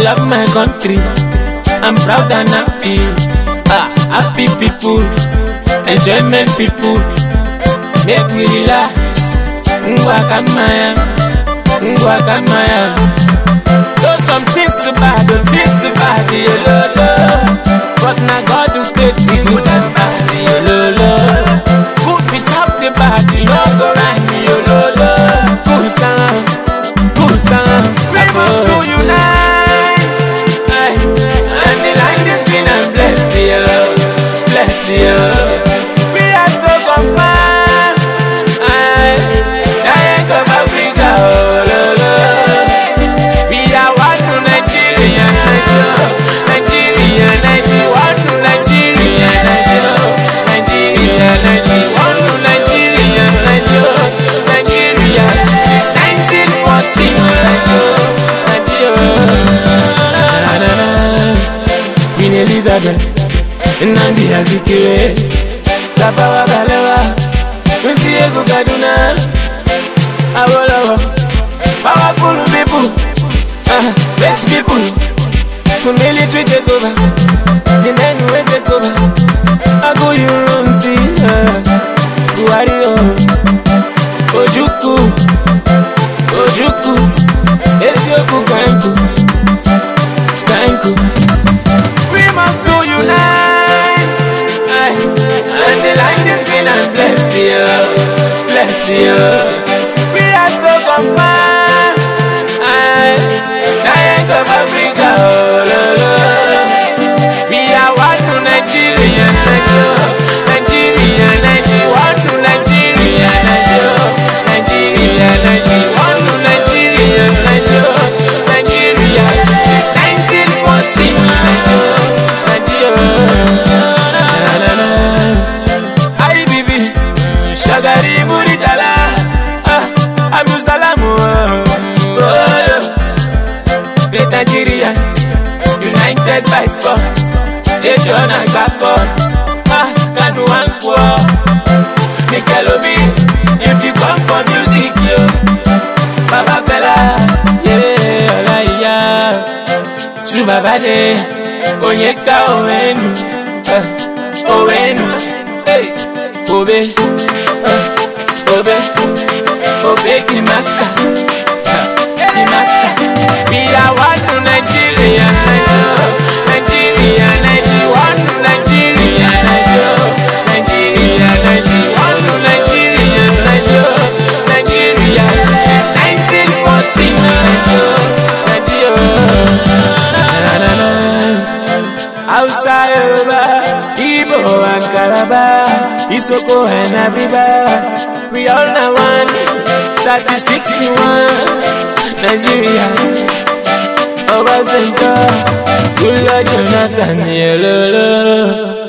love my country. I'm proud and happy. Ah, happy people, enjoyment people. Make we relax. Ngwa kamaya, ngwa kamaya. So some things bad, some things bad, yo lo But now God who create the good and bad, yo lo Good without the bad, no go right, yo lo Good sound, good sound. We must to unite. Aye. And the land is green and blessed, yo, blessed, yo. We are so confined. Aye. Giant of Africa, oh lo lo. We are one to Nigeria, Nigeria, Nigeria, one to Nigeria, Nigeria, Nigeria, one to Nigeria, Nigeria, Nigeria, since 1914, Nigeria. Queen Elizabeth, Nnamdi Azikiwe, Tafawa Balewa, Nsiegu Kaduna, Awolowo, powerful people. Ah, rich people who military take over, the men who take over. I go you run see, ah, Buhari oh, Ojukwu, Ojukwu, Ezioku Kanku, Kanku. We must do unite, aye, and the land is green and blessed, yeah, blessed, yeah. We are so confined. Aye, giant of Africa, oh, lo, lo. We are one to Nigeria, Nigeria, Nigeria, Nigeria, one to Nigeria, Nigeria, Nigeria, Nigeria, one to Nigeria, Nigeria, Nigeria, since 1914, Nigeria, Nigeria, na, na, na. Aye, bibi, shagari buritala, ah, Abdulsalamu, oh, oh, yeah. Great Nigerians, united by sports. Jason and Gabon, ah, Kanu and Kwo. Mikel Obi, if you come for music, yo. Baba Fela, yeah, Olaiya. Tu Baba De, Onyeka Owenu, eh, Owenu, hey, Obe, eh, Obe, Obe the master. the master. We are one to Nigeria, Nigeria, Nigeria, one to Nigeria, Nigeria, Nigeria, one to Nigeria, Nigeria, Nigeria, since 1914, Nigeria. Outside Yoruba, Igbo and Calabar, Isoko and Abiba, we all now one, 3061, Nigeria, Obasanjo, Goodluck Jonathan, yellow.